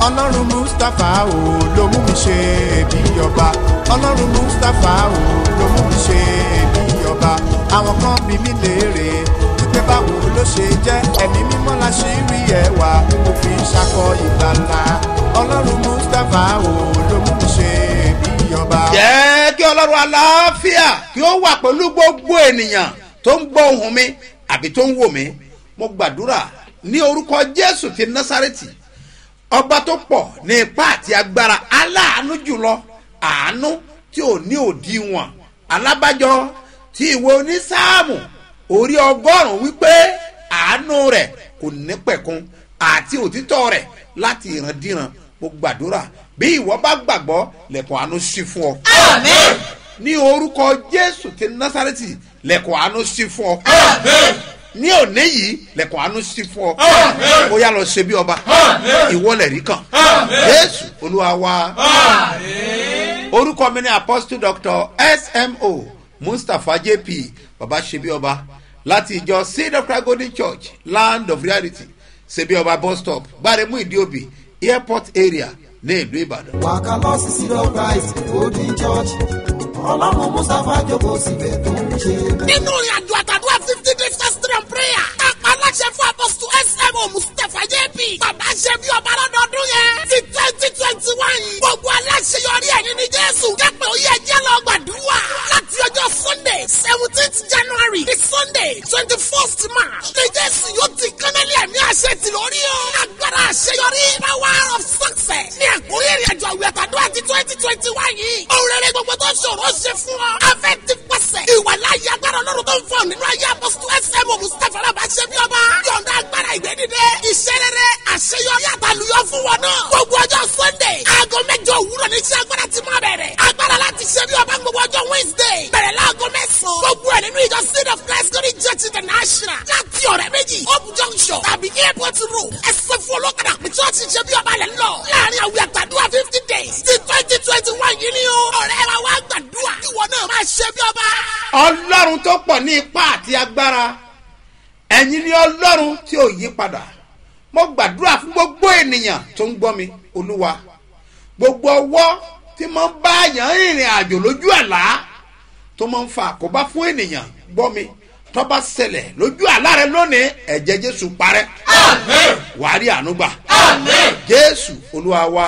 ọlọ́run mustapha ò ló mú mi ṣe bí ọba ọlọ́run mustapha ò ló mú mi ṣe bí ọba àwọn kan bí mi léèrè wípé báwo ló ṣe jẹ́ ẹ̀mí mímọ́ la ṣe rí ẹwà mo fi ṣakọ ìgbàlà ọlọ́run mustapha ò ló mú mi ṣe bí ọba. jẹ́ kí ọlọ́run aláfíà kí ó wà pẹ̀lú gbogbo ènìyàn tó ń gbọ́ ohùn mi àbí tó ń wò mí mo gbàdúrà ní orúkọ jésù ti násàrẹ́tì ọba tó pọ̀ ní ipá àti agbára aláàánú jùlọ àánú tí ò ní òdiwọ̀n alábàjọ tí ìwé onísáàmù orí ọgọ́rùn-ún wípé àánú rẹ̀ kò ní pẹ̀kun àti òtítọ́ rẹ̀ láti ìrandíran mo gbàdúrà bí ìwọ bá gbàgbọ́ lẹ̀kùn àánú sí fún ọ. Àmín. ní orúkọ jésù ti násàrẹ́tì lẹ̀kùn àánú sí fún ọ. ní òní yìí lẹ̀kùn àánú sí fún ọ. ó yá lọ ṣe bí ọba ìwọlẹ̀ rí kan jésù olúwa wa. orúkọ mi ni apostle doctor smo mustapha jp baba ṣebí ọba láti ìjọ seed of christ golden church land of reality ṣebí ọba bus stop gbáremú ìdíòbí airport area ní ìlú ìbàdàn. wàkà lọ sí seed of christ golden church ọlọ́run mustapha jókòó síbẹ̀ tó ń ṣe bẹ́ẹ̀. nínú ìrìn àjò àtàdúrà fifty days fasting and prayer. kápá aláṣẹ fún apọ́sù smo mustapha jp. bàbá ṣe bí ọba lọ́dọọdún yẹn. ti twenty twenty one. gbogbo aláṣẹ yọrí ẹ̀ nínú jésù. kẹ́pẹ́ ó yẹ jẹ́ lọ gbàdúrà. láti ọjọ́ sunday seventeenth january di sunday twenty first march. ní jésù yóò ti kánálí ẹ̀mí àṣẹ ti lórí o. agbára àṣeyọrí power of success. ní àkórí ìrìn àjò àwẹ̀ àtàdúrà ti twenty twenty one yìí. òun rere gbogbo tó ṣòro ṣe fún ọ. afẹ́ ti pàṣẹ. ìwà láyé agbára ọlọ́run tó ń fọ nínú ayé apọ́sítù ẹsẹ̀mù mustapha alábà ṣe bí ọba. yọ̀ǹda agbára ìgbé dìde. iṣẹ́ rere àṣeyọrí àtàlùyọ fún wọn náà. gbogbo ọjọ́ sunday aago mẹ́jọ òwúrọ̀ ní iṣẹ́ agbára ti máa bẹ̀rẹ̀. agbára láti ṣe bí ọba gbogbo ọjọ́ wednesday. bẹ̀rẹ̀ láago mẹ́sàn-án. gbogbo ẹ̀ nínú ìjọ seed of christ glory church international. láti ọ̀rẹ́ méjì hope junction tàbí airport road. ẹsẹ̀ fún olókàdá pé church ṣe bí ọba lẹ̀ ń lọ. láàrin àwìn àtàdúrà fifty days ti twenty twenty one yìí ni o. ọ̀rẹ́ wa wá gbàdúrà. ìwọ náà máa ṣe bí ọba. ọlọ́run tó pọ̀ ní ipá àti agbára ẹ̀yin ni ọlọ́run tí ò yí padà mo gbàdúrà fún gbogbo ènìyàn tó ń gbọ́ mi olúwa gbogbo ọwọ́ tí mo ń bá yàn rìnrìn àjò lójú àlá tó máa ń fa àkóbá fún ènìyàn gbọ́ mi tó bá ṣẹlẹ̀ lójú àlá rẹ lónìí ẹ̀jẹ̀ jésù parẹ́ wàá rí àánú gbà jésù olúwa wa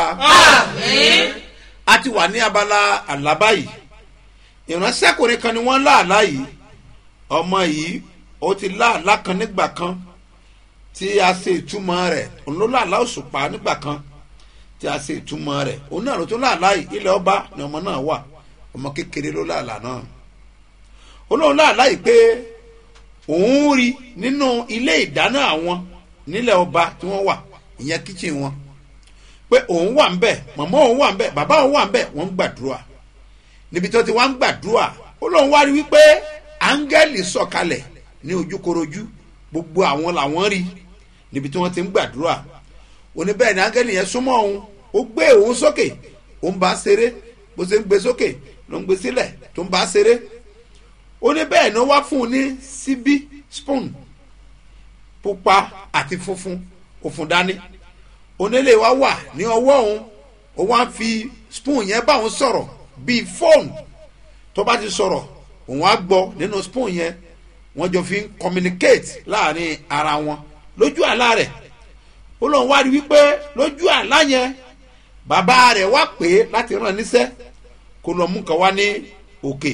a ti wà ní abala àlá báyìí ìránṣẹ́kùnrin kan ni wọ́n láàlá yìí ọmọ yìí ó ti láàlá kan nígbà kan tí a ṣe ìtumọ̀ rẹ̀ òun ló láàlá òṣùpá nígbà kan tí a ṣe ìtumọ̀ rẹ̀ òun náà ló tún láàlá yìí ilẹ̀ ọba ni ọmọ náà wà ọmọ kékeré ló láàlá náà olóhùn láàlá yìí pé òun rí nínú ilé ìdáná àwọn nílẹ̀ ọba tí wọ́n wà ìyẹn kíchìn wọn pé òun wà ń bẹ̀ màmá òun wà ń bẹ̀ bàbá òun wà ń bẹ̀ wọ́n ń gbàdúrà níbi tó ti wá ń gbàdúrà ó lóun wá rí wípé áńgẹ́lì sọ̀kalẹ̀ ní ojúkorojú gbogbo àwọn làwọn rí níbi tí wọ́n ti ń gbàdúrà ó ní bẹ́ẹ̀ ni áńgẹ́lì yẹn súnmọ́ òun ó gbé òun sókè ó ń bá ṣeré bó ṣe ń gbé sókè ló ń gbé sílẹ̀ tó ń bá ṣeré ó ní bẹ́ẹ̀ ni ó wá fún un ní síbí spoon pupa àti funfun òfun dání onílé wa wà ní ọwọ́ òun ó wá fi spoon yẹn bá òun sọ̀rọ̀ bíi fóònù tó bá ti sọ̀rọ̀ òun á gbọ́ nínú spoon yẹn wọ́n jọ fi ń communicate láàrin ara wọn lójú àlá rẹ̀ ó lóun wá rí wípé lójú àlá yẹn bàbá rẹ̀ wá pè é láti ràn níṣẹ́ kó lọ mú kan wá ní òkè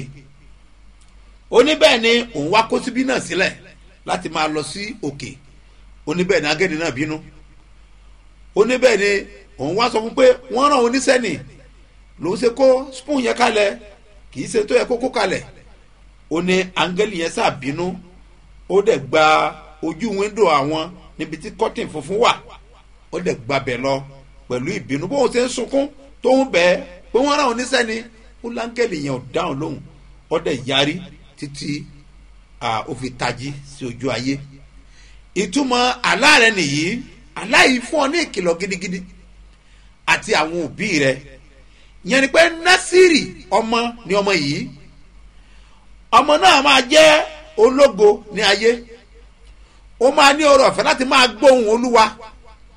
ó ní bẹ́ẹ̀ ni òun wá kó síbí náà sílẹ̀ láti máa lọ sí òkè ó ní bẹ́ẹ̀ ni agẹ́ni náà bínú ó ní bẹ́ẹ̀ ni òun wá sọ fún pé wọ́n ràn oníṣẹ́ nì lòun ṣe kó spoon yẹn kalẹ̀ kì í ṣe tó yẹ kó kó kalẹ̀ ó ní áńgẹ́lì yẹn ṣàbínú ó dẹ̀ gba ojú wíńdò àwọn níbi tí kọ́tìn funfun wà ó dẹ̀ gbabẹ̀ lọ pẹ̀lú ìbínú bóun ṣe ń sunkún tó ń bẹ́ẹ̀ pé wọ́n ràn oníṣẹ́ ni ó láńgẹ́lì yẹn ò dáhùn lóhùn ó dẹ̀ yarí títí ó fi tají sí ojú ayé ìtumọ̀ àlá rẹ nìyí àlá yìí fún ọ ní ìkìlọ̀ gidigidi àti àwọn òbí rẹ yẹn ni pé násìrì ọmọ ni ọmọ yìí ọmọ náà máa jẹ́ ológo ní ayé ó máa ní ọrọ̀ ọ̀fẹ́ láti máa gbóhùn olúwa kì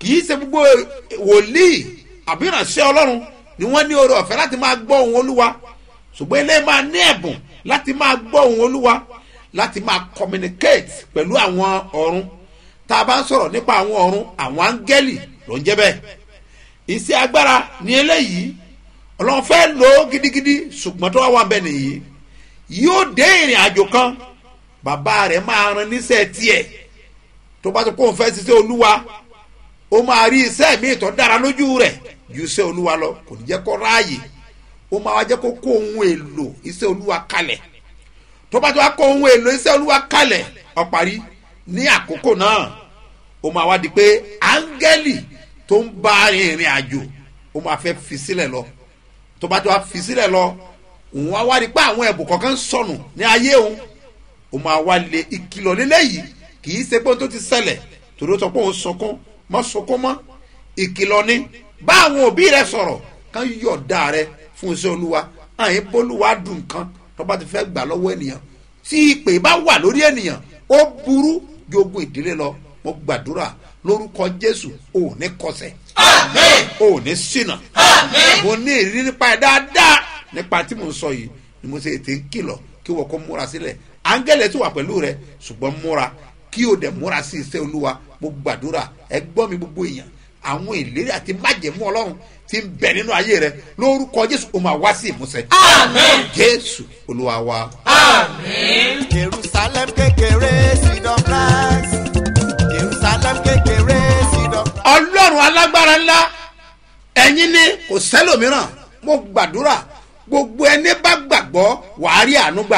kì í ṣe gbogbo wòlíì àbí ìránṣẹ́ ọlọ́run ni wọ́n ní oore ọ̀fẹ́ láti máa gbọ́ ohun olúwa ṣùgbọ́n ilé máa ní ẹ̀bùn láti máa gbọ́ ohun olúwa láti máa communicate pẹ̀lú àwọn ọ̀run tá a bá ń sọ̀rọ̀ nípa àwọn ọ̀run àwọn áńgẹ́lì ló ń jẹ́ bẹ́ẹ̀ iṣẹ́ agbára ní eléyìí ọlọ́run fẹ́ lò ó gidigidi ṣùgbọ́n tó wá wà bẹ́ẹ̀ nìyí yóò dé ìrìn àjò kan bàbá rẹ̀ máa ran níṣẹ́ tiẹ̀ tó bá tó kó òun fẹ́ ṣiṣẹ́ olúwa ó máa rí iṣẹ́ míì tó dára lójú rẹ̀ ju iṣẹ́ olúwa lọ kò ní jẹ́ kó ráàyè ó máa wá jẹ́ kó kó ohun èlò iṣẹ́ olúwa kalẹ̀ tó bá tó wá kó ohun èlò iṣẹ́ olúwa kalẹ̀ ó parí ní àkókò náà ó máa wá di pé áńgẹ́lì tó ń bá ìrìn àjò ó máa fẹ́ fi sílẹ̀ lọ tó bá tó wá fi sílẹ̀ lọ òun wá wá di pé àwọn ẹ̀bùn kọ̀ọ̀kan ń sọnù ní ayé òun ó máa wá lé ìkìlọ̀ lélẹ́yìí kì í ṣe pé ohun tó ti ṣẹlẹ̀ torí ó sọ pé òun sunkún mọ́ sunkún mọ́ ìkìlọ̀ ni bá àwọn òbí rẹ sọ̀rọ̀ kán yọ̀ọ̀dá rẹ fún iṣẹ́ olúwa àyìn bólúwa dùn kan tó bá ti fẹ́ gbà lọ́wọ́ ènìyàn tí ìpè bá wà lórí ènìyàn ó burú ju ogun ìdílé lọ mo gbàdúrà lórúkọ jésù ò ní kọsẹ̀ ò ní ṣìnà mo ní ìrírí nípa ẹ̀ dáadáa nípa tí mo ń sọ yìí ni mo ṣe ètè ń kìlọ̀ kí wọ́n kó múra sílẹ̀ áńgẹ́lẹ̀ tó wà pẹ̀lú rẹ ṣùgbọ́n múra kí o dẹ̀ múra sí iṣẹ́ olúwa mo gbàdúrà ẹ gbọ́ mi gbogbo èèyàn àwọn ìlérí àti májẹ̀mú ọlọ́run ti ń bẹ nínú ayé rẹ lórúkọ jésù o máa wá sí ìmúṣẹ. jésù olúwa wa. jerusalem kékeré seed of rice jerusalem kékeré seed of rice. ọlọ́run alágbára ńlá ẹ̀yin ni kò sẹ́lòmíràn mo gbàdúrà gbogbo ẹni bá gbàgbọ́ wàá rí àánú gbà.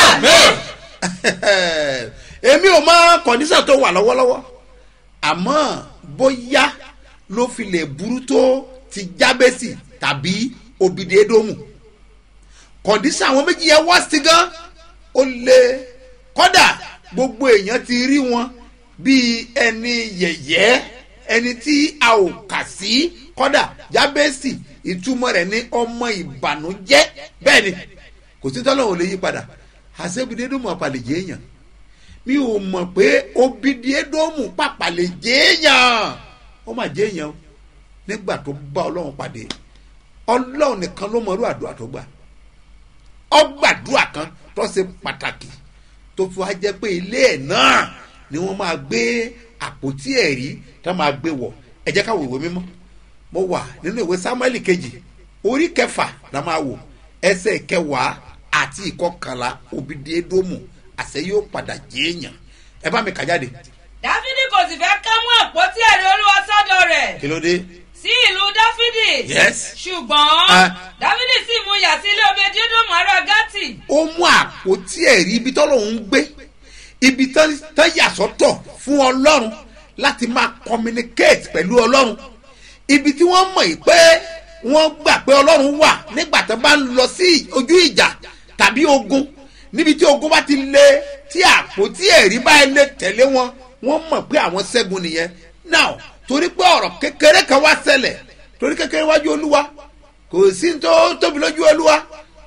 èmi ò mọ kọ̀ǹdíṣàn tó wà lọ́wọ́lọ́wọ́ àmọ́ bóyá ló fi lè burú tó ti jábẹ́sì tàbí òbídéédómù kọ̀ǹdíṣàn àwọn méjì yẹn wá sí gan ó lé kọ́dà gbogbo èèyàn ti rí wọn bíi ẹni yẹ̀yẹ́ ẹni tí a ò kà sí kọ́dà jábẹ́sì ìtumọ̀ rẹ̀ ní ọmọ ìbànújẹ́ bẹ́ẹ̀ ni kò sí tọ́lọ́ ò lè yí padà àṣebídéédómù àpàlẹ̀jẹ́ èèyàn mi ò mọ̀ pé obìdíédómù pàpàlẹ̀ jẹ́ èèyàn ó mà jẹ́ èèyàn o nígbà tó bá ọlọ́run pàdé ọlọ́run nìkan ló mọ̀rú àdúrà tó gbà ọgbàdúrà kan tó ṣe pàtàkì tó fi wá jẹ́ pé ilé ẹ̀ náà ni wọ́n máa gbé àpótí ẹ̀rí tó máa gbé wọ̀ ẹ jẹ́ ká wo ìwé mímọ́ mo wà nínú ìwé samuel kejì orí kẹfà la máa wò ẹsẹ̀ kẹwàá àti ìkọkànlá obìdíédómù àṣẹ yóò padà jẹ́ èèyàn ẹ bá mi kà jáde dáfídì kò sì fẹ́ ká mú àpótí ẹ̀rí olúwa sọ́dọ̀ rẹ̀ kí ló dé sí ìlú dáfídì Yes. ṣùgbọ́n Ah. dáfídì sì mú yà sí ilé obediedomu ará gátì ó mú àpótí ẹ̀rí ibi tọ́lọ́run ń gbé ibi tán tán yà sọ́tọ̀ fún ọlọ́run láti máa communicate pẹ̀lú ọlọ́run ibi tí wọ́n mọ̀ yìí pé wọ́n gbà pé ọlọ́run wà nígbà tó bá ń lọ sí ojú ìjà tàbí ogun níbi tí ogun bá ti lé tí àpótí ẹ̀rí bá lè tẹ̀lé wọn wọ́n mọ̀ pé àwọn ṣẹ́gun nìyẹn now torí pé ọ̀rọ̀ kékeré kan wá ṣẹlẹ̀ torí kékeré wájú olúwa kò sí tó tóbi lójú olúwa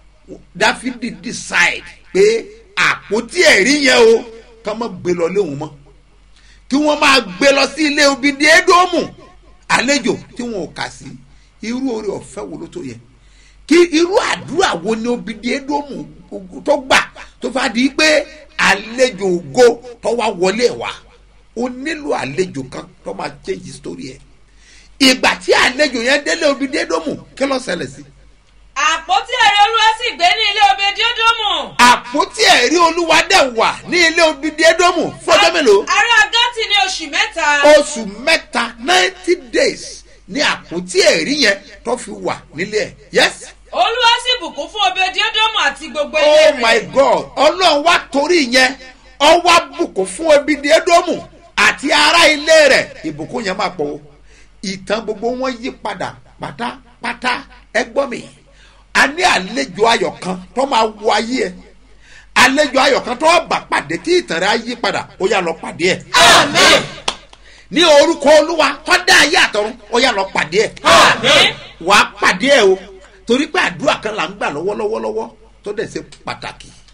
dáfídì decide pé àpótí ẹ̀rí yẹn o ká má gbé lọ léwu mọ́ kí wọ́n máa gbé lọ sí ilé obìnrin édómù àlejò tí wọn ò kà sí irú oore ọ̀fẹ́ wo ló tó yẹ kí irú àdúrà wo ni obìnrin édómù tó gbà tó fà di pé àlejò ògo tó wá wọlé wá ó nílò àlejò kan tó máa change story ẹ̀ ìgbà tí àlejò yẹn délé obìnrin édómù kí ló ṣẹlẹ̀ sí i àpótí ẹ̀rí olúwa sì gbé ní ilé obediedomu àpótí ẹ̀rí olúwa dẹ̀ wà ní ilé obìnrin édómù fọjọ́ mélòó ará gátì ní oṣù mẹ́ta oṣù mẹ́ta ninety days ní àpótí ẹ̀rí yẹn tó fi wà nílé ẹ̀ yes olúwa sì bùkún fún obediedomu àti gbogbo ilé oh rẹ̀ my god ọlọ́run wá torí yẹn ọwọ́ bùkún fún obìnrin édómù àti ará ilé rẹ̀ ìbùkún yẹn máa pọ̀ o ìtàn gbogbo wọn yí padà pátápátá ẹ gbọ́ mi a ní àlejò ayọ̀ kan tó máa wọ ayé ẹ àlejò ayọ̀ kan tó bá pàdé tí ìtàn rẹ̀ á yí padà ó yà lọ pàdé ẹ. Àmín. ní orúkọ olúwa tó dá ayé àtọ̀run ó yà lọ pàdé ẹ. Àmín. wà á pàdé ẹ o torí pé àdúrà kan là ń gbà lọ́wọ́lọ́wọ́ lọ́wọ́ tó dẹ̀ ṣe pàtàkì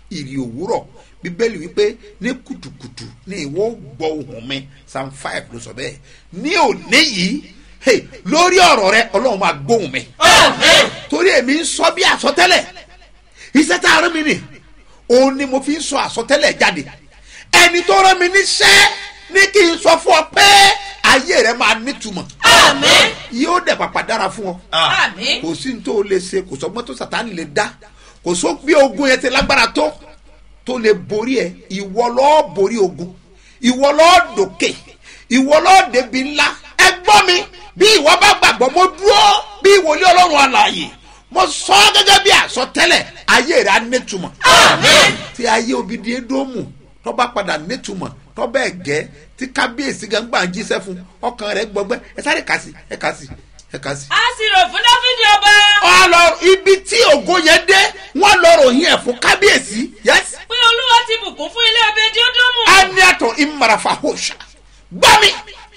ìrì òwúrọ̀ bíbélì wípé ní kùtùkùtù ní ìwọ gbọ́ ohùn mi psalm five ló sọ bẹ́ẹ̀ ní òní yìí hey, lórí ọ̀rọ̀ rẹ ọlọ́run máa gbóhùn mi torí èmi ń sọ bí àsọtẹ́lẹ̀ iṣẹ́ tá a rán mi nì òun ni mo fi ń sọ àsọtẹ́lẹ̀ jáde ẹni tó rán mi níṣẹ́ ní kí n sọ fún ọ pé ayé rẹ máa nítumọ̀ Àmín. yóò dẹ̀ pàpà dára fún ọ Àmín. kò sí ní tó o lè ṣe kò sọgbọ́n tó sàtáni lè dá kò só bí ogun yẹn ti lágbára tó tó lè borí ẹ ìwọ lọ́ọ́ borí ogun ìwọ lọ́ọ́ dòkè ìwọ lọ́ọ́ débi ńlá ẹ gbọ́ mi bí ìwọ bá gbàgbọ́ mo dúró bí ìwòlé ọlọ́run àlàyé mo sọ ọ́ gẹ́gẹ́ bí àsọtẹ́lẹ̀ ayé rẹ̀ á nítumọ̀ Àmín. tí ayé obìnrin edomu tó bá padà nítumọ̀ tó bẹ́ẹ̀ gẹ́ tí kábíyèsí gangba ń jíṣẹ́ fún ọkàn rẹ̀ gbọgbẹ́ ẹ sáré kà sí ẹ kà sí ẹ kà sí a sì rò fún dáfídì ọba ọ lọ ibi tí ògo yẹn dé wọn lọ ròyìn ẹ fún kábíyèsí yes pé olúwa ti bùkún fún ilé obedi ódómù aniato imarafa hosha gbami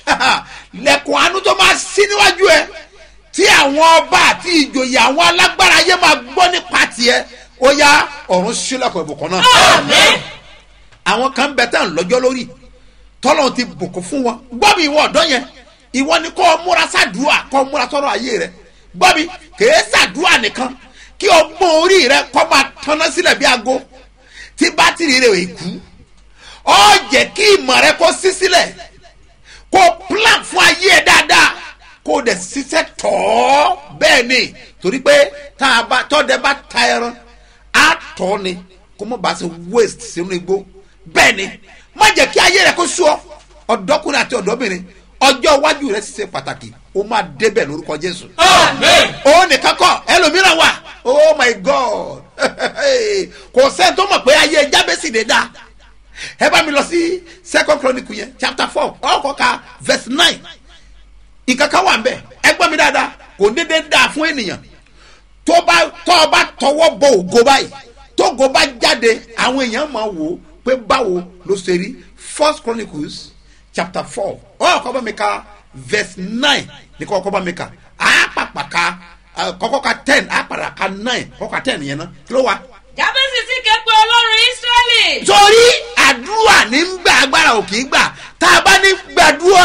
lẹkùn àánú tó máa sí níwájú ẹ tí àwọn ọba àti ìjòyè àwọn alágbára ayé máa gbọ́ nípa tiẹ̀ ó yá ọ̀run sílẹ̀kùn ìbùkún náà Àmín. àwọn kan bẹ tán lọ́jọ́ lórí tọ́lọ̀ ti bùkún fún wọn gbọ́mi ìwọ ọ̀dọ́ yẹn ìwọ ni kọ́ múra sàdúà kọ́ múra sọ́rọ̀ ayé rẹ gbọ́mi kèé sàdúà nìkan kí ọgbọ́n orí rẹ kọ́ máa tanná sílẹ̀ bí aago tí bátìrì rẹ ò kú ọ jẹ́ kí ìmọ̀ rẹ kó sí sílẹ̀ kó plan fún ayé ẹ dáadáa kó o dẹ̀ ṣiṣẹ́ tọ̀ ọ́ bẹ́ẹ̀ ni torí pé tá a bá tọ́dẹ bá ta ẹran á tọ́ ni kó mọ̀ bá ṣe waste sínú igbó bẹ́ẹ̀ ni má jẹ́ kí ayé rẹ kó sú ọ ọ̀dọ́kùnrin àti ọ̀dọ́bìnrin ọjọ́ iwájú rẹ ṣiṣẹ́ pàtàkì ó máa débẹ̀ lórúkọ jésù Àmín. ó nìkan kọ ẹlòmíràn wà oh my god kò sẹ́ni tó mọ̀ pé ayé jábẹ́sì lè dáa ẹ bá mi lọ sí second chronicle yẹn chapter four ọkọ̀ ka verse nine ìkankan wà nbẹ ẹ gbọ́ mi dáadáa kò dédé dáa fún ènìyàn tó bá tó o bá tọwọ́ bọ ògo báyìí tó ògo bá jáde àwọn èèyàn máa wò ó pé báwo ló ṣe rí first chronicles chapter four ọkọ̀ bá mi ka verse nine ní kọ́kọ́ bá mi ka àápàpà ka ah, kọ́kọ́ ka ten àápàrà ka nine kọ́kọ́ ka ten yẹn náà kí ló wà jábẹ́sì sì ké pe ọlọ́run ísírẹ́lì torí àdúrà ní ń gbà agbára ò kì í gbà tá a bá ní gbàdúrà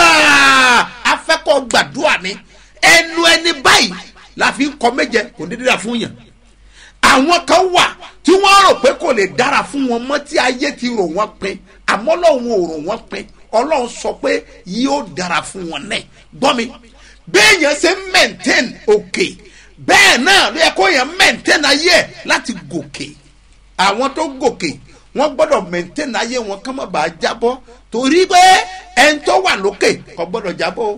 afẹ́kọ̀ gbàdúrà ní ẹnu ẹni báyìí la fi ń kọ méje kò ní dídá fún yàn àwọn kan wà tí wọ́n rò pé kò lè dára fún wọn mọ́ tí ayé ti rò wọ́n pin àmọ́ ọlọ́run ò rò wọ́n pin ọlọ́run sọ pé yóò dára fún wọn náà gbọ́ mi béèyàn ṣe ń maintain òkè bẹ́ẹ̀ náà ló yẹ kó yẹn maintain ayé ẹ̀ láti gòkè àwọn tó gòkè wọn gbọdọ maintain ayé wọn kán má bàa jábọ torí pé ẹni tó wà lókè kò gbọdọ jábọ o.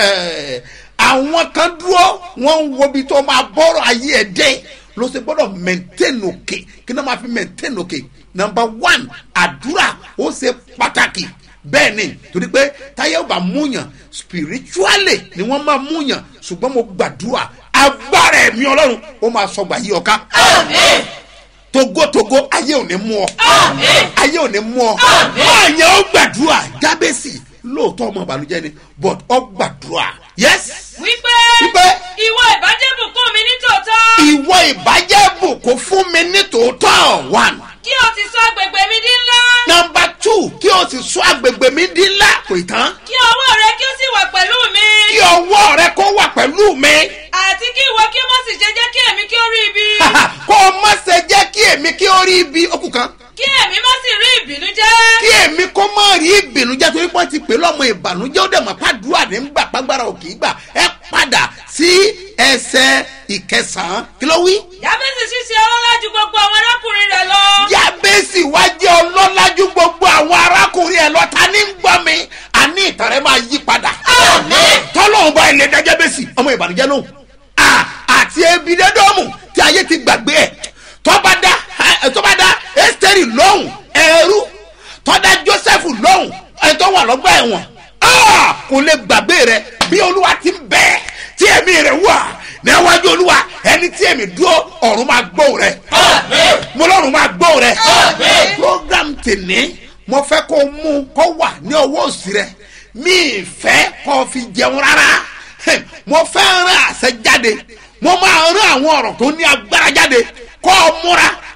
àwọn kan dúró wọn ń wo ibi tó máa bọ́rọ̀ ayé ẹ̀ dé ló ṣe gbọdọ maintain òkè kí náà máa fi maintain òkè number one àdúrà ó ṣe pàtàkì bẹ́ẹ̀ ni torí pé táyé ò bá múyàn spiritually ni wọ́n máa múyàn ṣùgbọ́n mo gbàdúrà agbára ẹ̀mí ọlọ́run ó máa sọgbà yí ọ̀ká Àmín. togotogo ayé ò ní mú ọ Àmín. ayé ò ní mú ọ Àmín. ọ̀yàn ó gbàdúrà jábẹ́sì lóòótọ́ ọmọ ìbànújẹ́ ni but ọ gbàdúrà yes wípé wípé ìwọ ìbàjẹ́ bùkún mi ní tòótọ́ ìwọ ìbàjẹ́ bùkún fún mi ní tòótọ́ one kí o ti sọ agbègbè mi di ńlá number two kí o sì sọ agbègbè mi di ńlá kò ì tán kí ọwọ́ rẹ kí ó sì wà pẹ̀lú mi kí ọwọ́ rẹ kó wà pẹ̀lú mi àti kí ìwọ kí ó má sì ṣe jẹ́ kí èmi kí ó rí ibi kó o má ṣe jẹ́ kí èmi kí ó rí ibi okù kan kí èmi má sì rí ìbínú jẹ́ kí èmi kó má rí ìbìnújẹ́ torí pé wọ́n ti pè lọ́mọ ìbànújẹ́ ó dẹ̀ mọ́ pàdúrà ní gbà pàgbára òkè gbà ẹ padà sí ẹsẹ̀ ìkẹsàn-án kí ló wí. jábẹ́sì ṣíṣe ọlọ́lá ju gbogbo àwọn arákùnrin rẹ̀ lọ yábẹ́sì wá jẹ́ ọlọ́lájú gbogbo àwọn arákùnrin ẹ̀ lọ́ta ní gbọ́ mi àní ìtàn rẹ̀ máa yí padà. tọ́lọ́hún bá ilé dájẹ́ bẹ́sì ọmọ ìbànújẹ́ lóhùn À, àti ebi dẹ́dọ́mù tí ayé ti gbàgbé ẹ̀ tọ́ba dá ẹ, tọ́ba dá ẹ́sítẹ́rì lóhùn ẹ̀rú tọ́da joseph lóhùn ẹ̀ tó wà lọ́gbà ẹ̀wọ̀n Ah, kò lè gbàgbé rẹ bí olúwa ti ń bẹ́ẹ̀ tí ẹ̀mí rẹ̀ wà níwájú olúwa ẹni tí ẹ̀mí dúró ọ̀run máa gbóhùn rẹ̀ mo lọ́run máa gbóhùn rẹ̀ program tèmi mo fẹ́ kó mú kó wà ní ọwọ́ òsì rẹ̀ mi ì fẹ́ kó fi jẹun rárá mo fẹ́ rán àṣẹ jáde mo máa rán àwọn ọ̀rọ̀ tó ní agbára jáde kó o múra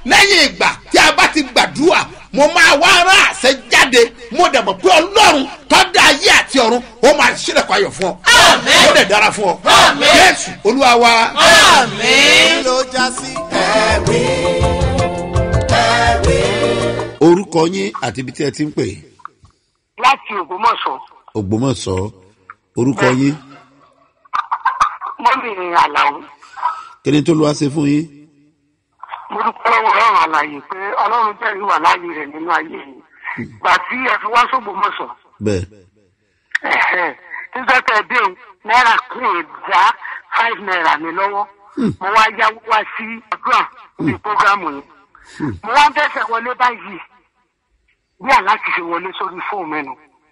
lẹ́yìn ìgbà tí a bá ti gbàdúrà mo máa wá rán àṣẹ jáde mo dẹ̀ mọ̀ pé ọlọ́run tó dá ayé àti ọ̀run ó máa ṣílẹ̀kùn ayọ̀ fún ọ ó dẹ̀ dára fún ọ jésù olúwa wa. kí ló já sí ẹ̀rí ẹ̀rí. orúkọ yín àti ibi tí ẹ ti ń pè láti ògbómọ̀ṣọ́ ògbómọ̀ṣọ́ orúkọ yín mọ́mìnrin àlàó kí ni tó lọ́wọ́ ṣe fún yín. mo dúpẹ́ lọ́wọ́ ọlọ́run àlàyé pé ọlọ́run jẹ́rìí wà láàyè rẹ̀ nínú ayé yìí gbà tí ẹ fi wá sógbómọ̀ṣọ́ bẹ́ẹ̀ nígbà tẹ dé o náírà kún ìdá five naira mi lọ́wọ́ mo wá yáwó wá sí àdúrà ní programu yìí mo wá ń tẹ̀sẹ̀ wọlé báyìí bí aláàtì ṣe wọlé sórí fóònù mẹ́nu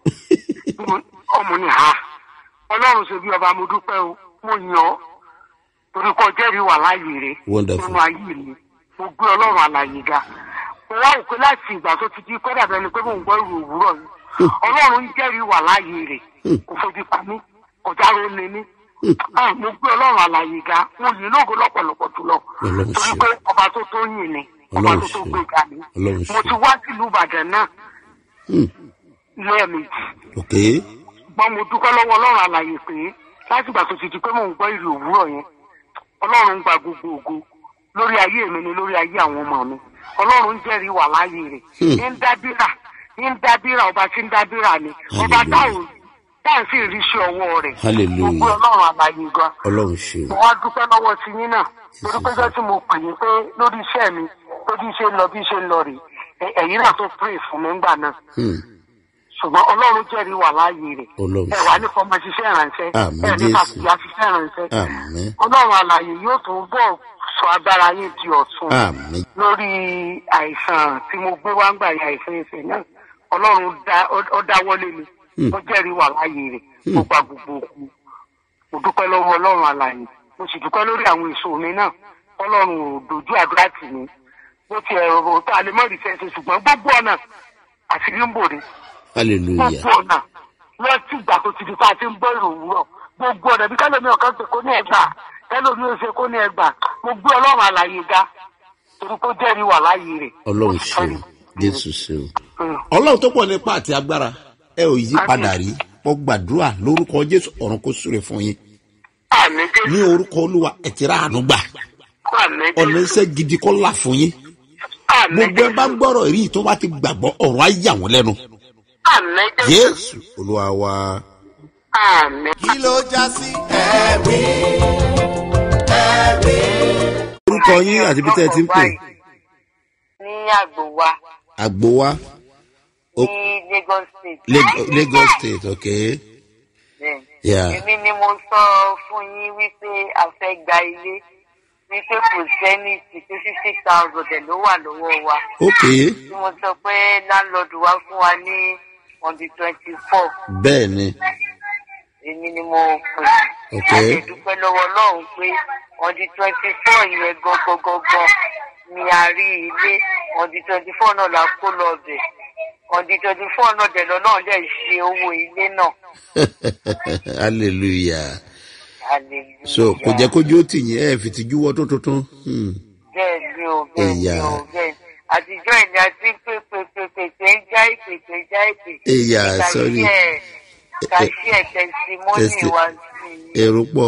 ọmọ ni ha ọlọ́run ṣe bí ọba mo dúpẹ́ o mo yàn ọ́ torí kọ́ jẹ́rìí wà láàyè rẹ̀ Wonderful. nínú ayé mi mo gbé ọlọ́run àlàyé ga mo wá òpin láti ìgbà tó ti di kọ́dà bẹ́ẹ̀ ni pé mò ń gbọ́ ìrò òwúrọ̀ yìí ọlọ́run ń jẹ́rìí wà láàyè rẹ̀ kò fojú pa mí kò dáró ni mí Ah, mo gbé ọlọ́run àlàyé ga mo yìn lógo lọ́pọ̀lọpọ̀ jùlọ Ọlọ́run torí ṣe. pé ọba tó tó yìn ni ọba Ọlọ́run tó tó ṣe. gbé ga ni Ọlọ́run mo ṣe. ti wá sílùú ìbàdàn náà lẹ́ẹ̀mejì ok gbọ́n mo dúpẹ́ lọ́wọ́ ọlọ́run àlàyé pé láti ìgbà tó ti di pé mò ń gbọ́ ìrì òwúrọ̀ yẹn ọlọ́run ń gba gbogbo ògo lórí ayé mi ni lórí ayé àwọn ọmọ mi ọlọ́run ń jẹ́rìí wà láàyè rẹ̀ ń dábìrà ń dábìrà ọba tí ń dábìrà ni ọba táwọn táwọn sì rí iṣẹ́ ọwọ́ rẹ̀ Hallelujah. mo gbé ọlọ́run àlàyé gan ọlọ́run ṣe mo wá dúpẹ́ lọ́wọ́ ti yín náà torí pé jọ́ tí mo pè yín pé lórí iṣẹ́ mi tó bí ṣe ń lọ bí ṣe ń lọ rè é ẹ̀yin náà tó pray fún mi ńgbà náà ṣùgbọ́n ọlọ́run jẹ́rìí wà láàyè rẹ̀ Ọlọ́run ẹ wà ní fọmọ ṣiṣẹ́ ìrànṣẹ́ Àmín ẹ ní Jésù. fàṣìyà ṣiṣẹ́ ìrànṣẹ́ àmín ọlọ́run àlàyé yóò tún bọ̀ sọ agbára yín di ọ̀tun àmín lórí àìsàn tí mo gbé wá ń gbà yà àìsàn ẹsẹ̀ náà ọlọ́run dá- ó- ó dáwọ́lé mi ó jẹ́rìí wà láàyè rẹ̀ mo gba gbogbo òkú mo dúpẹ́ lọ́wọ́ ọlọ́run àlàyé mo sì dúpẹ́ lórí àwọn èso mi náà ọlọ́run ò dojú àdúrà tì mí bó ti ẹ̀rọ tó alẹ́ mọ́rì fẹ́ẹ́ ṣùgbọ́n gbogbo ọ̀nà àṣírí ń bòde hallelujah gbogbo ọ̀nà lọ́tí ìgbà tó ti di tá a ti ń gbọ́ ìrò òwúrọ̀ gbogbo ọ̀nà bí kálómi ọ̀kan ṣe kó ní ẹgbà kálómi ó ṣe kó ní ẹgbà mo gbé ọlọ́run àlàyé ga torí kó jẹ́rìí wà láàyè rẹ̀. ọlọ́run ṣe o jésù ṣe o. Mm. ọlọ́run tó pọ̀ nípa àti agbára ẹ ò yí padà rí mo gbàdúrà lórúkọ jésù ọ̀run kó súre fún yín àmì ní jésù orúkọ olúwa ẹ ti rà àánú gbà àmì ọ̀nà jésù iṣẹ́ gidi kọ́ là fún yín àmì gbogbo ẹ bá jésù gbọ́rọ̀ rí tó bá ti gbàgbọ́ ọ̀run á yà wọ́n lẹ́nu àmì jésù jésù olúwa wa. àmì. kí ló já sí ẹ̀rí ẹ̀rí. orúkọ yín àti bí tẹ́ ẹ ti ń pè ní àgbò wa àgbo wa ní lagos state. Lag- lagos state ok Bẹ́ẹ̀. Yeah. èmi ni mo sọ fún yín wípé a fẹ́ gba ilé wípé kò sẹ́ni sí pé fifty thousand ẹ̀ ló wà lọ́wọ́ wa ok tí mo sọ pé láńlọ́ọ̀dù wa fún wa ní on the twenty four bẹ́ẹ̀ ni èmi ni mo pè Ok. a lè dúpẹ́ lọ́wọ́ ọlọ́run pé on the twenty four yẹn gangan ni a rí ilé on the twenty four náà la kó lọ bẹ̀ on the twenty four náà dẹ̀ lọ náà dẹ̀ ṣe owó ilé náà hallelujah hallelujah. so kò jẹ́ kójú ó tì yín ẹ̀ fi ti júwọ́ tó tuntun. Hmm. bẹ́ẹ̀ ni o bẹ́ẹ̀ ni Ẹ̀yà. o bẹ́ẹ̀ ni àtijọ́ ìní àti pépépépépé ń já ìpè pé já ìpè. Ẹ̀yà, Ìgbà sorry. tí ẹ̀ kàṣí ẹ̀ tẹ̀símọ́nì Testi- wa sí i èrò pọ̀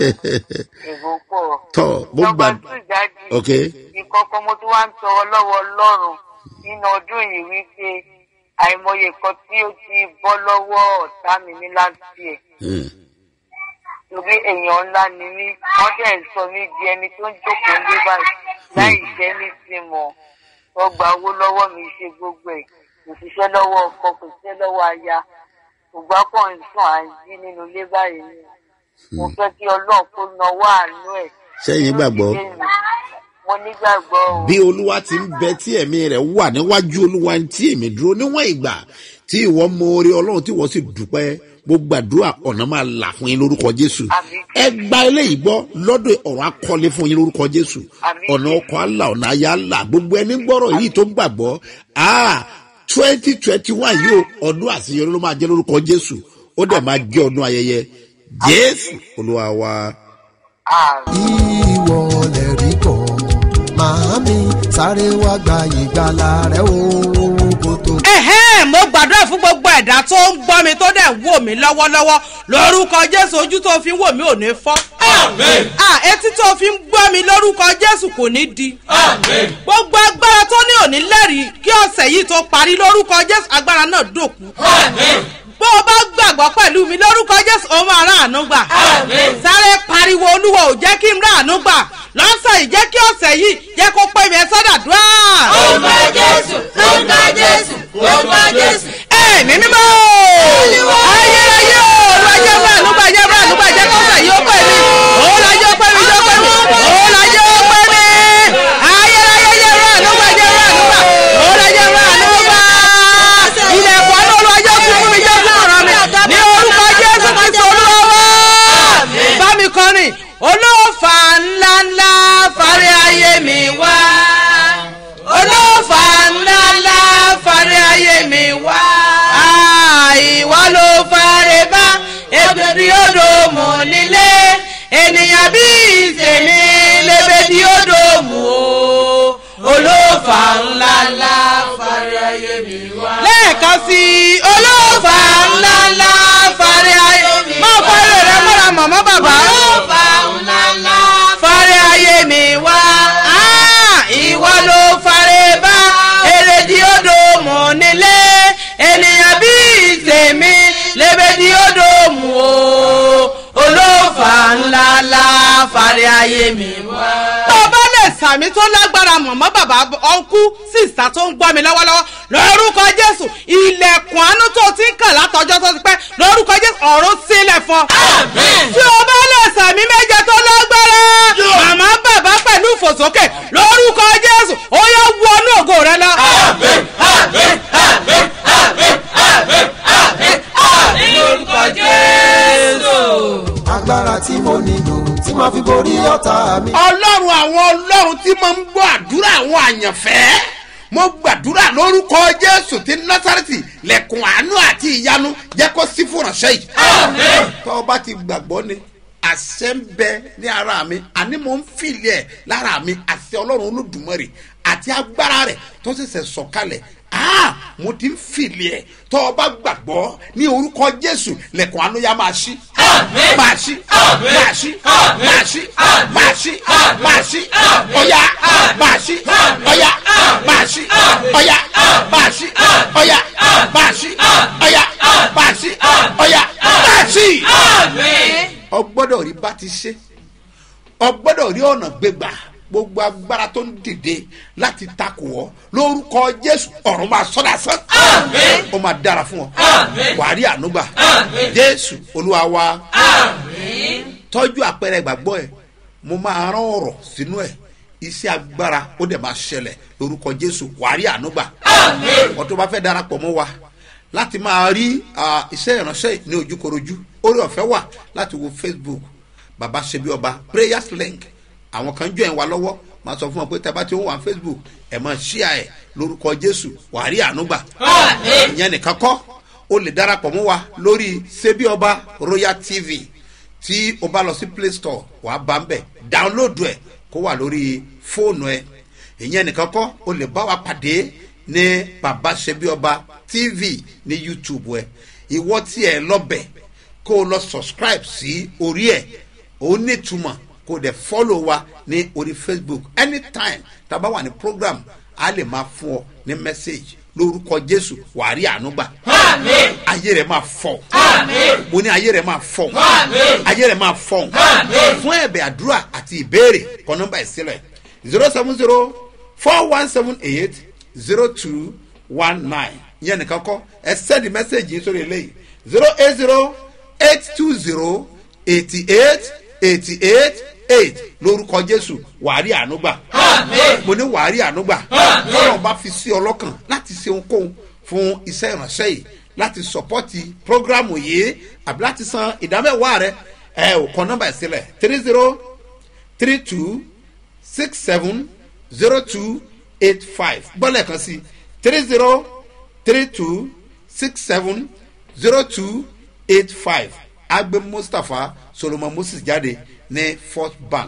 èrò pọ̀. tọ́ mo Nọ́mbà gbà tù jáde. ok ìkọ̀kọ̀ mo tún wá ń tọrọ lọ́wọ́ ọlọ́run nínú ọdún yìí wípé àìmọye kan tí ó ti bọ́ lọ́wọ́ ọ̀tá mi ní láti ẹ̀ Hmm. torí èèyàn ńlá ni mí wọ́n dẹ̀ ń sọ mí di ẹni tó ń jókòó ní báyìí láì jẹ́ ní ti mọ̀ wọ́n gba owó lọ́wọ́ mi ṣe gbogbo ẹ̀ kò ṣiṣẹ́ lọ́wọ́ ọkọ kò ṣiṣẹ́ lọ́wọ́ aya ṣùgbọ́n pọ̀ ń sùn à ń jí nínú ilé báyìí ni mo fẹ́ kí ọlọ́run kó nawọ́ àánú ẹ̀ Ṣẹ́yìn gbàgbọ́? lórí ilé mi. mo nígbàgbọ́ o. bí olúwa ti ń bẹ tí ẹ̀mí rẹ̀ wà níwájú olúwa tí èmi dúró níwọ̀n ìgbà tí ìwọ mọ orí ọlọ́run tí ìwọ sì dúpẹ́ mo gbàdúrà ọ̀nà máa là fún yín lórúkọ jésù Àmín. ẹ gba eléyìí gbọ́ lọ́dọ̀ ọ̀rọ̀ akọ́lé fún yín lórúkọ jésù Àmín. ọ̀nà ọkọ̀ àlà ọ̀nà ayé àlà gbogbo ẹni gbọ́rọ̀ yìí tó ń gbàgbọ́ twenty twenty one yìí o ọdún àṣeyọrí ló máa jẹ́ lórúkọ jésù ó dẹ̀ máa jẹ́ ọdún ayẹyẹ jésù olúwa wa. àmì. ìwọ lè rí kọ́ máa màámi sáré wá gba ìgbàlà rẹ o kó tó. ẹ̀hẹ́n mo gbàdúrà fún gbogbo ẹ̀dá tó ń gbọ́ mi tó dẹ̀ ń wò mí lọ́wọ́lọ́wọ́ lórúkọ jésù ojú tó fi ń wò mí ò ní fọ́. Ah, etí tó fi ń gbọ́ mi lórúkọ jésù kò ní di. gbogbo agbára tó ní òní lẹ́rìí kí ọ̀sẹ̀ yìí tó parí lórúkọ jésù agbára náà dòkú. bó o bá gbàgbọ́ pẹ̀lú mi lórúkọ jésù ó máa rà àánú gbà. sáré pariwo olúwa ò jẹ́ kí n rà àánú gbà lọ́sẹ̀ yìí jẹ́ kí ọ̀sẹ̀ yìí jẹ́ kó pé mi ẹ sọ́dà dúrà. Orúkọ Jésù, orúkọ Jésù, orúkọ Jésù. ẹ̀mí mímọ́ ayérayé òòlù ajé bá ànúgbà jẹ́ bá ànúgbà jẹ́ kọ́sẹ̀ yìí ó pè mí òòlù ajé ó pè mí jẹ́ ó pè mí òòlù ajé ó pè mí ayérayé jẹ́ bá ànúgbà jẹ́ bá ànúgbà òòlù ajé bá ànúgbà ilẹ̀kùn àánú olú ajé fún fún mi jẹ́ fún ọ̀rọ̀ mi ní orúkọ jésù kristu olúwa bá mi kọrin olóòfà ńláńlá fárí ayé mi wá olóòfà ńláńlá fárí ayé mi wá ìwà ló fáre bá ebèdí odò mọ̀ nílé ènìyàn bí ìsèmi lébèdí odò mọ̀ o olóòfà ńláńlá fárí ayé mi wá. lẹ́ẹ̀kan sí i olóòfà ńláńlá fárí ayé mi wá. máa kọ́ ilé rẹ mọ́ra mọ̀mọ́ bàbá. olóòfà ńláńlá fárí ayé mi wá. ìwọ ló fáre bá èrèdí odò mọ̀ nílé ènìyàn bí ìsèmi lébèdí odò mọ̀ o olóòfà ńláńlá fárí ayé mi wá. tó o bá lè sàmì tó lágbára mọ̀mọ́ bàbá ọ̀nkú sísá tó ń gbọ́ mi lọ́wọ́lọ́wọ́ lórúkọ jésù ilẹ̀kùn àánú tó ti ń kàn látọjọ́ tó ti pẹ́ lórúkọ jésù ọ̀run sílẹ̀ fún ọ. tí o bá lè sàmì méje tó lágbára màmá bàbá pẹ̀lú ìfòsókè lórúkọ jésù ó yẹ wọnú ògo rẹ lọ. lórúkọ jésù. agbára tí mo nílò tí máa fi borí ọ̀tá mi. ọlọ́run àwọn ọlọ́run tí máa ń gbọ́ àdúrà àwọn àyànfẹ́ mo gbàdúrà lórúkọ jésù ti násàrẹ́tì lẹ́kùn àánú àti ìyanu jẹ́ kó sí fún ìránṣẹ́ yìí. tọ́ ọ bá ti gbàgbọ́ ni àṣẹ ń bẹ ní ara mi àní mo ń fìlì ẹ̀ lára mi àṣẹ ọlọ́run olódùmarè àti agbára rẹ̀ tó ṣẹ̀ṣẹ̀ sọ̀kalẹ̀ ah mo ti ń fìlì ẹ̀ tọ́ ọ bá gbàgbọ́ ní orúkọ jésù lẹ́kùn àánú yá máa ṣí. máa ṣí máa ṣí máa ṣí máa ṣí máa ṣí ọ̀yá máa ṣí ọ̀yá máa ṣí ọ̀yá máa ṣí ọ̀yá máa ṣí ọ̀yá máa ṣí ọ̀yá máa ṣí. ọgbọ́dọ̀ rí bá ti ṣe ọgbọ́dọ̀ rí ọ̀nà gbégbà gbogbo agbára tó ń dìde láti takò ọ lórúkọ jésù ọ̀run máa sọ́dà sán. ó máa dára fún ọ wàá rí ànúgbà jésù olúwa wa tọ́jú àpẹẹrẹ ìgbàgbọ́ ẹ mo máa rán ọ̀rọ̀ sínú ẹ iṣẹ́ agbára ó dẹ̀ máa ṣẹlẹ̀ lórúkọ jésù wàá rí ànúgbà wọ́n tó bá fẹ́ darapọ̀ mọ́ wa láti máa rí ah, iṣẹ́ ìránṣẹ́ ní ojúkorojú orí ọ̀fẹ́ wà láti wo facebook baba ṣebi ọba prayers link àwọn kan jọ ẹ̀ wá lọ́wọ́ máa sọ fún ọ pé tẹ́bá tí ó wà facebook ẹ̀ máa ṣíà ẹ̀ lórúkọ jésù wàá rí ànúgbà ìyẹn nìkan kọ́ o lè darapọ̀ mọ́ wa lórí ṣebi ọba royal tv tí o bá lọ sí play store wàá bá ń bẹ̀ dáńlódù ẹ̀ kó wà lórí fóònù ẹ̀ ìyẹn nìkan kọ́ o lè bá wa pàdé ní baba ṣebi ọba tv ní youtube ẹ̀ ìwọ tí ẹ lọ́bẹ̀ kó o lọ subscribe sí orí ẹ̀ ó nítumọ̀ kó o dẹ̀ follow wa ní orí facebook anytime tá a bá wà ní program a lè máa fún ọ ní message lórúkọ jésù wàá rí àánú gbà ayé rẹ máa fọ mo ní ayé rẹ máa fọ ayé rẹ máa fọ fún ẹ̀bẹ̀ àdúrà àti ìbéèrè kọ nọ́mbà ìsílẹ̀ zero seven zero four one seven eight zero two one nine yẹn nìkan kọ́ ẹ sẹ́ndì mẹ́sẹ̀gì yín sórí eléyìí zero eight zero eight two zero eighty eight eighty eight eight lórúkọ jésù wàárí ànúgbà mo ní wàárí ànúgbà lọ́rọ̀ bá fi sí ọlọ́kàn láti ṣe ohunkóhun fún iṣẹ́ ìránṣẹ́ yìí láti sọpọ́tì prógrámù yìí àbí láti san ìdámẹ́wàá rẹ ẹ ò kọ nọ́mbà ẹ̀ sílẹ̀ three zero three two six seven zero two eight five gbọ́dọ̀ kan sí three zero three two six seven zero two eight five agbe mustapha solomon moses jáde ní first bank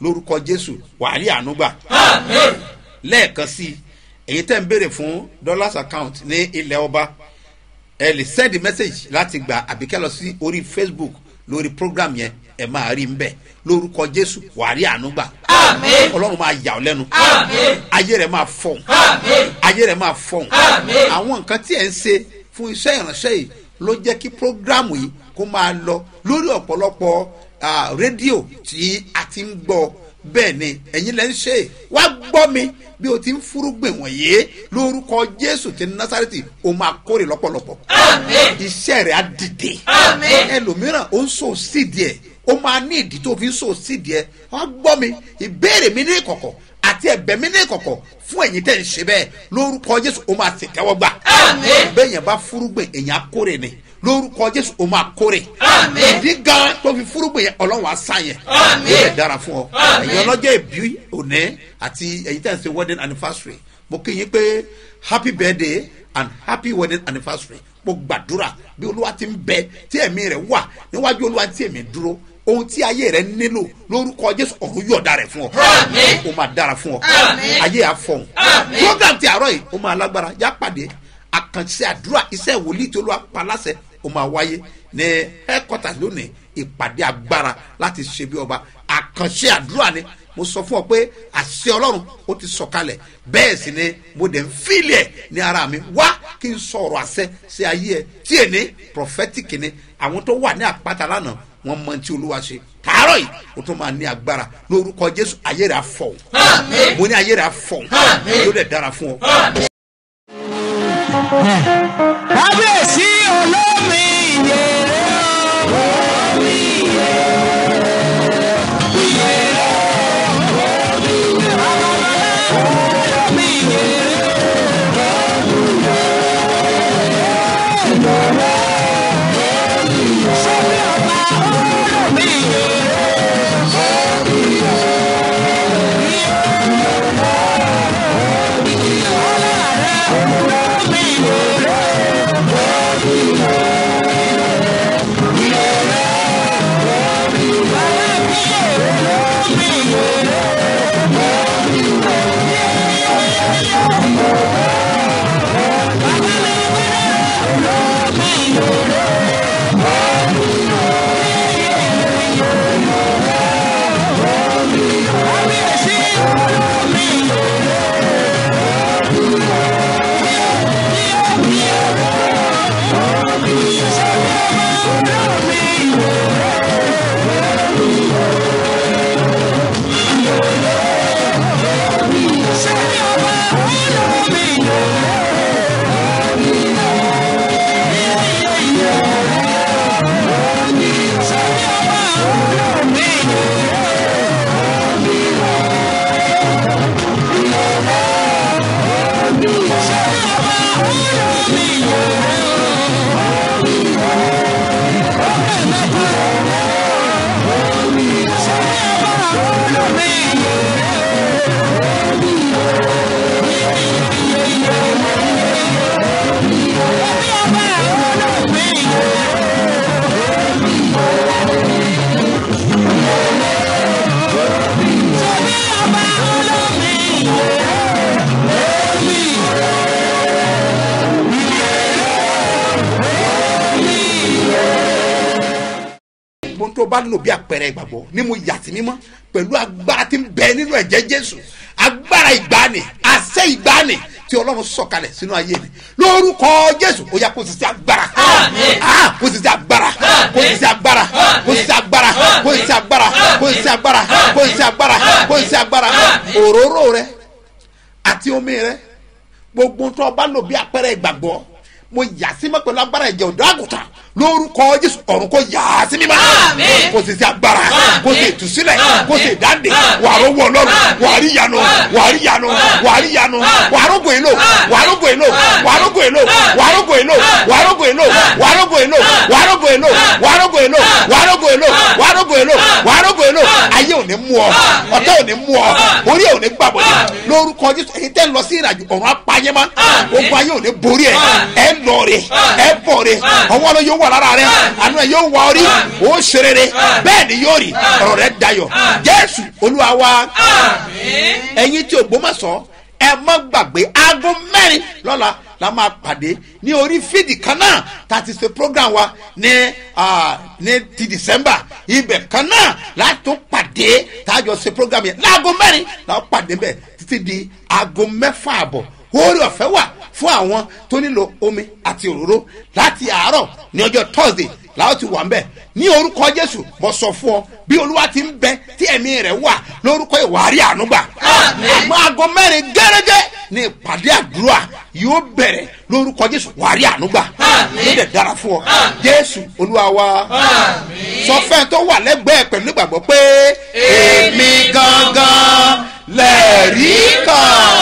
lórúkọ jésù wàhálì ànúgbà lẹ́ẹ̀kan sí i èyí tẹ́ ń béèrè fún dollars account ní ilẹ̀ ọba ẹ lè send message láti gbà àbíkẹ́ lọ sí orí facebook lórí program yẹn ẹ máa rí nbẹ lórúkọ jésù wàhálì ànúgbà ọlọ́run máa yà ọ́ lẹ́nu ayé rẹ̀ máa fọ̀hún ayé rẹ̀ máa fọ̀hún àwọn nǹkan tí ẹ̀ ń ṣe fún iṣẹ́ ìránṣẹ́ yìí ló jẹ́ kí program yìí kó máa lọ lórí ọ̀pọ̀lọpọ̀ ah, rédíò tí a ti ń gbọ́ bẹ́ẹ̀ ni ẹ̀yin lẹ́ ń ṣe é. wá gbọ́ mi bí o ti ń fúrúgbìn wọ̀nyí lórúkọ jésù ti násàrẹ́tì o máa kórè lọ́pọ̀lọpọ̀ iṣẹ́ rẹ̀ á dìde ẹlòmíràn ó ń so sídìí ẹ̀ ó máa ní ìdí tó fi ń so sídìí ẹ̀ wá gbọ́ mi ìbéèrè mi ní ìkọ̀kọ̀ àti ẹ̀bẹ̀ mi ní ìkọ̀kọ̀ fún ẹ̀yin tẹ̀ ń ṣe bẹ́ẹ̀ lórúkọ jésù o máa sì tẹ́wọ́ gbà bẹ́ẹ̀ yẹn bá fúrúgbìn èèyàn á kórè ni lórúkọ jésù o máa kórè ìdí gan tó fi fúrúgbìn yẹn ọlọ́run á sá yẹn yóò lè dára fún ọ ẹ̀yin ọlọ́jọ́ ìbí òní àti ẹ̀yin tẹ̀ ń ṣe wedding anniversary mo kí yín pé happy birthday and happy wedding anniversary mo gbàdúrà bí olúwa ti ń bẹ tí ẹ̀mí rẹ̀ wà níwájú olúwa tí ẹ̀mí dúró ohun tí ayé rẹ nílò lórúkọ jésù ọ̀run yọ̀ọ̀da rẹ̀ fún ọ ó máa dára fún ọ ayé àfọ̀hún program ti àárọ̀ yìí ó máa lágbára já pàdé àkànṣe àdúrà iṣẹ́ wòlíì tí olúwa pa láṣẹ ó máa wáyé ní headquarters lónìí ìpàdé agbára láti ṣe bí ọba àkànṣe àdúrà ni mo sọ fún ọ pé àṣẹ ọlọ́run ó ti sọ̀kalẹ̀ bẹ́ẹ̀ sì ni mo dẹ̀ ń fílẹ̀ ẹ̀ ní ara mi wá kí n sọ̀rọ̀ àṣẹ sí ayé ẹ̀ tí èní prophetic ni àwọn tó wà ní àpáta lánàá wọn mọ tí olúwa ṣe tààrọ̀ yìí o tún máa ní agbára lórúkọ jésù ayé rẹ̀ afọ̀ mo ní ayé rẹ̀ afọ̀ yóò dẹ̀ dára fún ọ. kábíyèsí olómi ìyèrè olómi gbogbo tó bá lò bí àpẹẹrẹ ìgbàgbọ́ ní mo yà sí mímọ́ pẹ̀lú agbára tí ń bẹ nínú ẹ̀jẹ̀ jésù agbára ìgbani àṣẹ ìgbani tí ọlọ́run sọ̀kalẹ̀ sínú ayé mi lórúkọ jésù ó yà kó sisi agbára Ah, kó sisi agbára kó sisi agbára kó sisi agbára kó sisi agbára kó sisi agbára kó sisi agbára kó sisi agbára òróró rẹ àti omi rẹ gbogbo tó bá lò bí àpẹẹrẹ ìgbàgbọ́ mo yà sí mọ́ pẹ̀lú agbára ẹ̀jẹ̀ ọ̀dọ́ àgùntàn lórúkọ jésù ọ̀run kò yà á sí mímọ́ kò sì sí agbára kò sì ìtúsílẹ̀ kò sì ìdáǹdè wà á rọ́wọ́ ọlọ́run wà á rí yanu wà á rí yanu wà á rí yanu wà á rọ́gò èlò wà á rọ́gò èlò wà á rọ́gò èlò wà á rọ́gò èlò wà á rọ́gò èlò wà á rọ́gò èlò wà á rọ́gò èlò wà á rọ́gò èlò wà á rọ́gò èlò wà á rọ́gò èlò wà á rọ́gò èlò ayé ò ní ní mú ọ ọ̀tá ò ní mú ọ orí ò ní gbàbọ̀dé lórúkọ jésù èyí tẹ́ ń lọ sí ìrìnàjò ọ̀run apáyémá ogun ayé ò ní borí ẹ ẹ lọ rè ẹ bọ̀ rè ọwọ́ ló yóò wà lára rẹ àánú ẹ yóò wà orí ó ṣe rere bẹ́ẹ̀ ni yóò rí ọ̀rọ̀ rẹ dayọ̀ jésù olúwa wa ẹ̀yin tí ògbómọ̀ṣọ́ ẹ mọ́ gbàgbé aago mẹ́rin lọ́la la máa pàdé ní orí fídì kan náà tá a ti ṣe program wa ní ah, ní ti december ibẹ̀ kan náà láti tún pàdé tá a jọ ṣe program yẹn láago mẹ́rin la ó pàdé bẹ́ẹ̀ títí di aago mẹ́fà àbọ̀ orí ọ̀fẹ́ wà fún àwọn tó nílò omi àti òróró láti àárọ̀ ní ọjọ́ thursday làwọn ti wà ń bẹ̀ ní orúkọ jésù mo sọ fún ọ bí olúwa ti ń bẹ tí ẹ̀mí rẹ̀ wà lórúkọ ìwárí ànúgbà àmọ́ aago mẹ́rin gẹ́gẹ́ ní ìpàdé àdúrà yóò bẹ̀rẹ̀ lórúkọ jésù wárí ànúgbà ló dẹ̀ dára fún ọ jésù olúwa wa sọ fẹ́ẹ́ tó wà lẹ́gbẹ̀ẹ́ pẹ̀lú ìgbàgbọ́ pé èmi gangan lẹ́ẹ̀rí kan.